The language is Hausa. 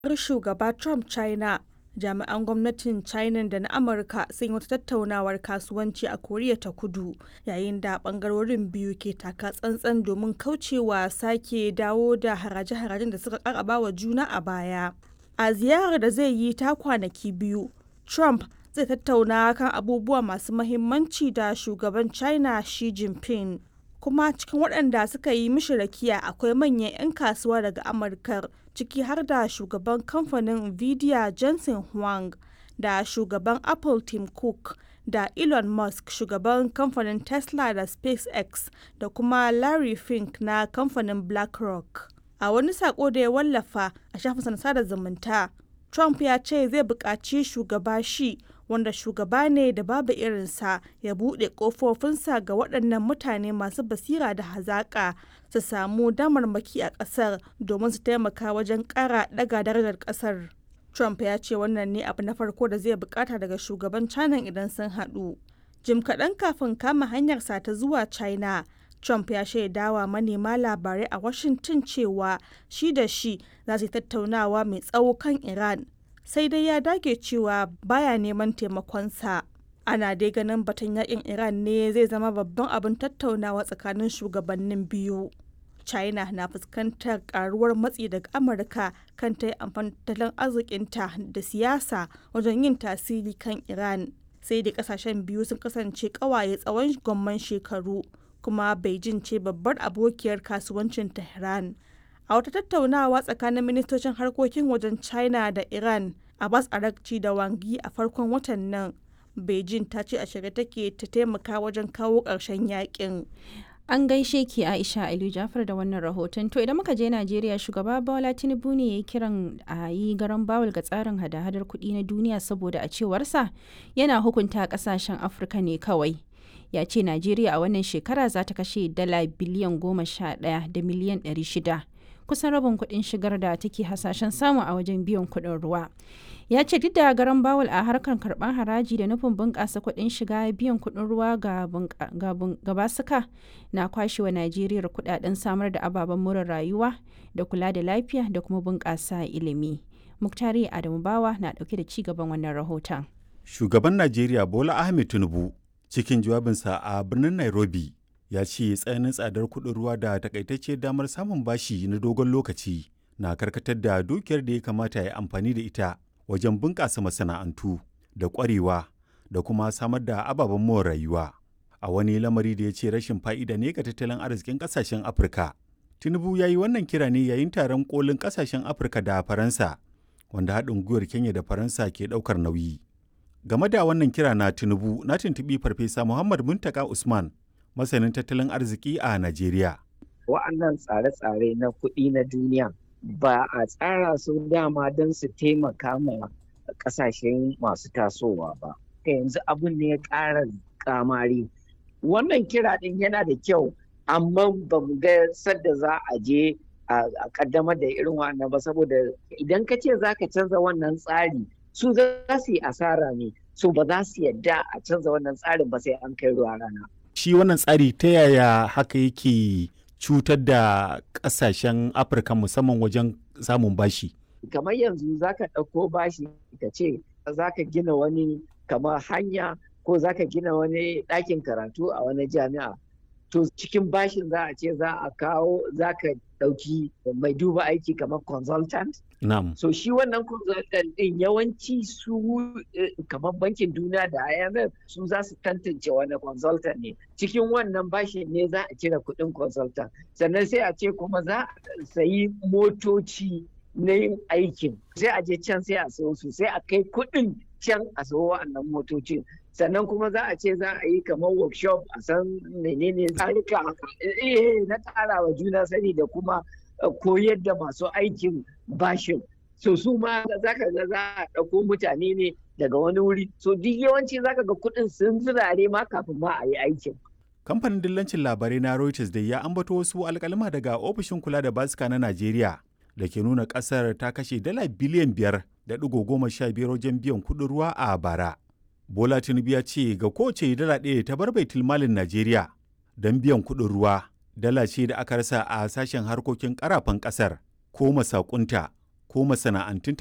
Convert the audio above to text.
shugaba Trump China, jami'an gwamnatin China da na Amurka sun yi wata tattaunawar kasuwanci a Koriya ta Kudu, yayin da bangarorin biyu ke taka tsantsan domin kaucewa sake dawo da haraje-harajen da suka kakaba wa juna a baya. A ziyarar da zai yi ta kwanaki biyu, Trump zai tattauna kan abubuwa masu mahimmanci da shugaban China Xi Jinping. Kuma cikin waɗanda suka yi mishi rakiya akwai manyan 'yan kasuwa daga Amurkar, ciki har da shugaban kamfanin Nvidia Jensen Huang da shugaban Apple Tim Cook da Elon Musk shugaban kamfanin Tesla da SpaceX da kuma Larry Fink na kamfanin BlackRock. A wani sako da ya wallafa a shafinsa na sada zumunta, Trump ya ce zai buƙaci shugaba Xi wanda shugaba ne da babu irinsa ya buɗe ƙofofinsa ga waɗannan mutane masu basira da hazaƙa su samu damarmaki a ƙasar domin su taimaka wajen ƙara ɗaga darajar ƙasar. Trump ya ce wannan ne abu na farko da zai bukata daga shugaban China idan sun haɗu. Jim kaɗan kafin kama hanyarsa ta zuwa China, Trump ya shaidawa manema labarai a Washington cewa shi da shi za su yi tattaunawa mai tsawo kan Iran. sai dai ya dage cewa baya neman taimakonsa. Ana dai ganin batun yakin Iran ne zai zama babban abin tattaunawa tsakanin shugabannin biyu. China na fuskantar karuwar matsi daga Amurka kan ta yi amfani tattalin arzikinta da siyasa wajen yin tasiri kan Iran. Sai da kasashen biyu sun kasance kawaye tsawon gwamman shekaru, kuma Beijing ce babbar abokiyar kasuwancin Tehran. a wata tattaunawa tsakanin ministocin harkokin wajen china da iran abbas arakci da wangi a farkon watan nan beijing ta ce a shirye take ta taimaka wajen kawo ƙarshen yakin An gaishe ki Aisha Aliyu Jafar da wannan rahoton. To idan muka je Najeriya shugaba Bola Tinubu ne ya yi kiran a yi garan bawul ga tsarin hada-hadar kuɗi na duniya saboda a cewarsa yana hukunta ƙasashen Afirka ne kawai. Ya ce Najeriya a wannan shekara za ta kashe dala biliyan goma sha ɗaya da miliyan ɗari shida. kusan rabin kuɗin shigar da take hasashen samu a wajen biyan kuɗin ruwa ya ce duk da garan bawul a harkar karɓar haraji da nufin bunƙasa kuɗin shiga biyan kuɗin ruwa ga basuka na kwashewa najeriya kuɗaɗen samar da ababen more rayuwa da kula da lafiya da kuma bunƙasa ilimi muktari adamu bawa na ɗauke da ci gaban wannan rahoton shugaban najeriya bola ahmed tinubu cikin jawabinsa a birnin nairobi ya ce tsananin tsadar kuɗin ruwa da takaitacciyar damar samun bashi na dogon lokaci na karkatar da dukiyar da ya kamata ya amfani da ita wajen bunƙasa masana'antu da ƙwarewa da kuma samar da ababen more rayuwa a wani lamari da ya ce rashin fa'ida ne ga tattalin arzikin ƙasashen afirka tinubu ya yi wannan kira ne yayin taron kolin ƙasashen afirka da faransa wanda haɗin gwiwar kenya da faransa ke ɗaukar nauyi game da wannan kira na tinubu na tuntuɓi farfesa muhammad muntaka usman masanin tattalin arziki a Najeriya. Wa'annan tsare-tsare na kuɗi na duniya ba a tsara su dama don su taimaka ma ƙasashen masu tasowa ba. Ka yanzu abin ne ya ƙara kamari. Wannan kira ɗin yana da kyau, amma ba mu ga sadda za a je a ƙaddamar da irin wannan ba saboda idan ka ce za ka canza wannan tsari su za su yi asara ne, su ba za su yadda a canza wannan tsarin ba sai an kai ruwa rana. shi wannan tsari ta yaya haka yake cutar da ƙasashen afirka musamman wajen samun bashi kamar yanzu za ka ɗauko bashi ka ce za ka gina wani kamar hanya ko za ka gina wani ɗakin karatu a wani jami'a to cikin bashin za a ce za a kawo za ka ɗauki mai duba aiki kamar consultant Na'am. So shi wannan consultant ɗin yawanci su kamar bankin duniya da IMF su za su tantance wani consultant ne. Cikin wannan bashi ne za a cire kuɗin consultant. Sannan sai a ce kuma za a sayi motoci na yin aikin. Sai a je can sai a sayo su sai a kai kuɗin can a sayo wa'annan motocin. sannan kuma za a ce za a yi kamar workshop a san menene tsarika na ƙara wa juna sani da kuma koyar da masu aikin bashin so su ma za ka ga za a ɗauko mutane ne daga wani wuri so duk yawanci za ka ga kuɗin sun zirare ma kafin ma a yi aikin kamfanin dillancin labarai na reuters da ya ambato wasu alkalima daga ofishin kula da basika na najeriya da ke nuna ƙasar ta kashe dala biliyan biyar da ɗigo goma sha biyar wajen biyan kuɗin ruwa a bara bola tinubu ya ce ga kowace dala ɗaya ta bar baitul malin najeriya don biyan kuɗin ruwa dala ce da aka rasa a sashen harkokin karafan ƙasar ko masakunta ko masana'antun